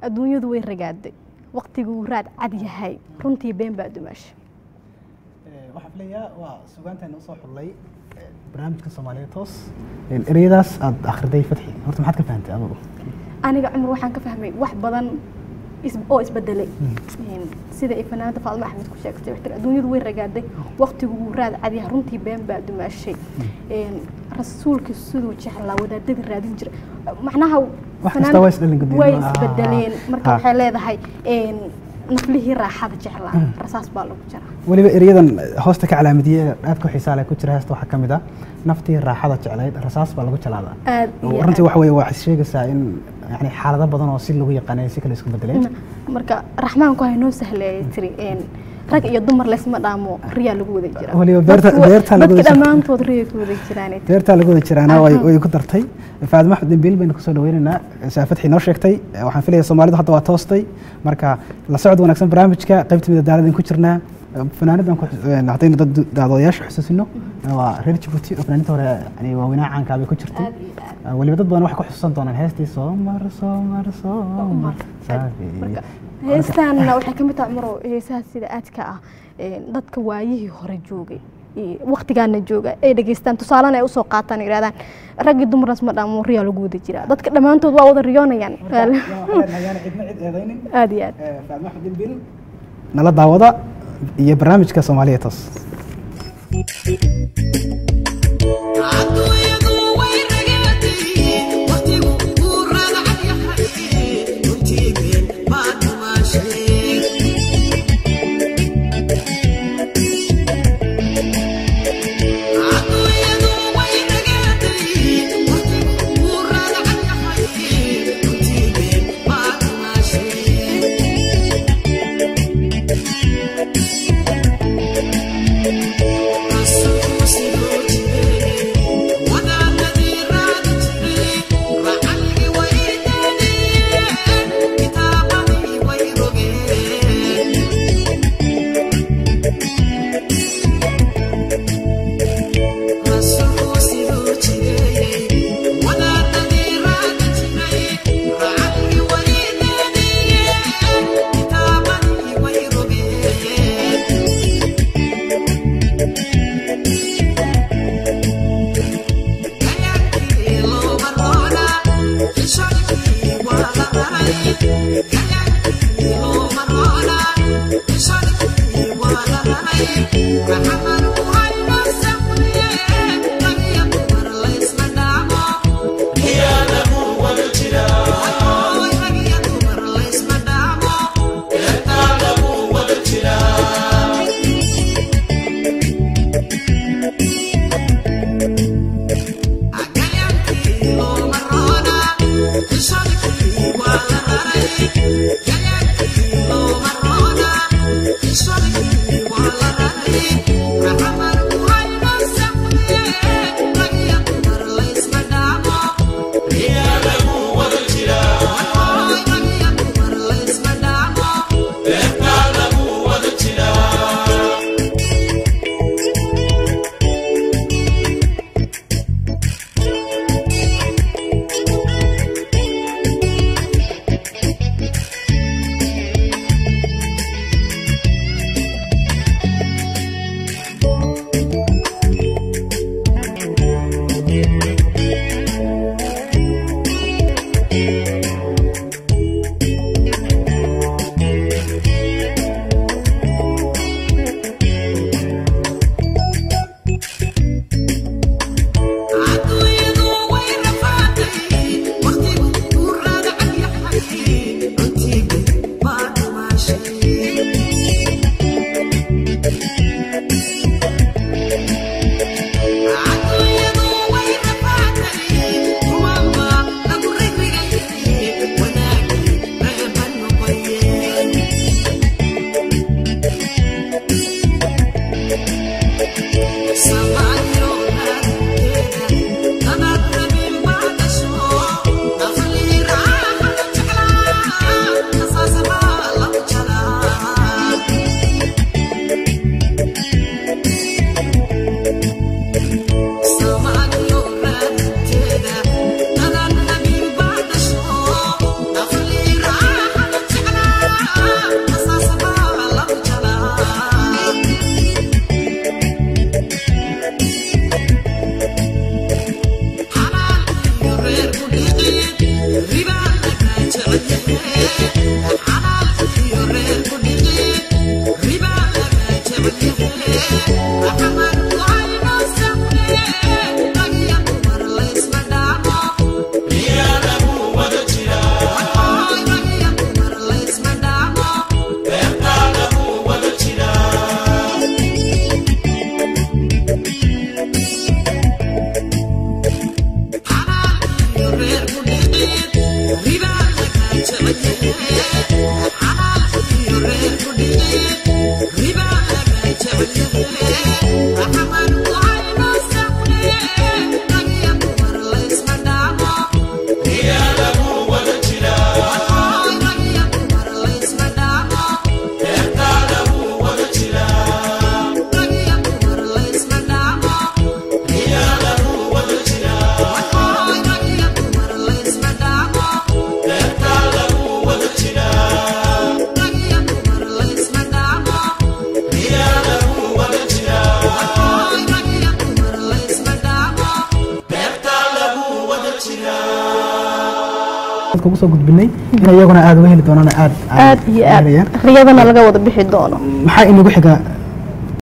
adduunyadu way ragaaday waqtiguu raad cad yahay runtii been baa dumaasha waxaan filayaa waa sugaanteena usoo xullay barnaamijka soomaaliya toos ereyadaas aada akhriday fatxi horta maxaad ka fahantay adugu aniga cumar waxaan ka fahmay wax badan is- oo isbedelay sida ay fanaanada faadmo axmed ku sheegtay waxay tiri adduunyadu way ragaaday waqtigu wuu raad cadyahay runtii been baa dumaashay rasuulka siduu jeclaa wadaadadii raadin jira macnaha Wax kasta waa isdhalin guddiin. way Ah, isbedeleen marka ah. waxay leedahay naflihii raaxada jeclaa rasaas baa lagu jira weliba eryadan hoosta ka calaamadiye aadka xiisaa leh ku jira heesta waxaa ka mid ah naftii raaxada jeclayd rasaas baa lagu jalaadaa aad iyo runtii aad. waxa weye waxay sheegaysaa in yani xaalado badan oo si lagu yaqaanay si kale isku bedeleen marka raxmaanku hay noo sahleeyay tiri een, rag iyo dumar leysma dhaamo riyaa lagu wada jira Waliba beerta- Dadku- beerta lagu dadka wada jira. dhammaantood riyay ku wada jiraan beertaa lagu wada jiraana way Aha. way ku dartay faadimo axmed dembiil baynu kusoo dhaweynaynaa saa fatxi noo sheegtay waxaan filaya soomaalidu hadda waa toostay marka la socod wanaagsan barnaamijka qaybta midadaaladan ku jirnaa fanaanidan ku xus- een, haddaynu dad daadoodayaasha xusuusino waa reer jabuuti oo fanaaninta hore yani waaweynaa caankaa bay ku jirtay Aad iyo aad. Ah, weliba dad badan waxay ku xusuusan doonaan heestii soomar soomar soomar marka heestaanna waxay ka mid tahay cumaro heesaha sida aadka ah een, dadka waayihii hore joogay iyo waqtigaana jooga ay dhegeystaan tusaalena ay usoo qaataan ay yidhahdaan raggii dumar leysma dhaamo riyaa lagu wada jiraa dadka dhammaantood waa wada riyoonayaan aad iyo aad nala daawada iyo barnaamijka soomaaliya toos Adduunyadu way ragaatay, waqtigu wuu raadcad yahay, runtii been baa dumaashay. Adduunyadu way ragaatay, waqtigu wuu raadcad yahay, runtii been baa dumaashay. dadka ugu soo gudbinay in iyaguna aad uga heli doonaan aad aad iyo aad helayaan. riyadana laga wada bixi doono maxaa inagu xiga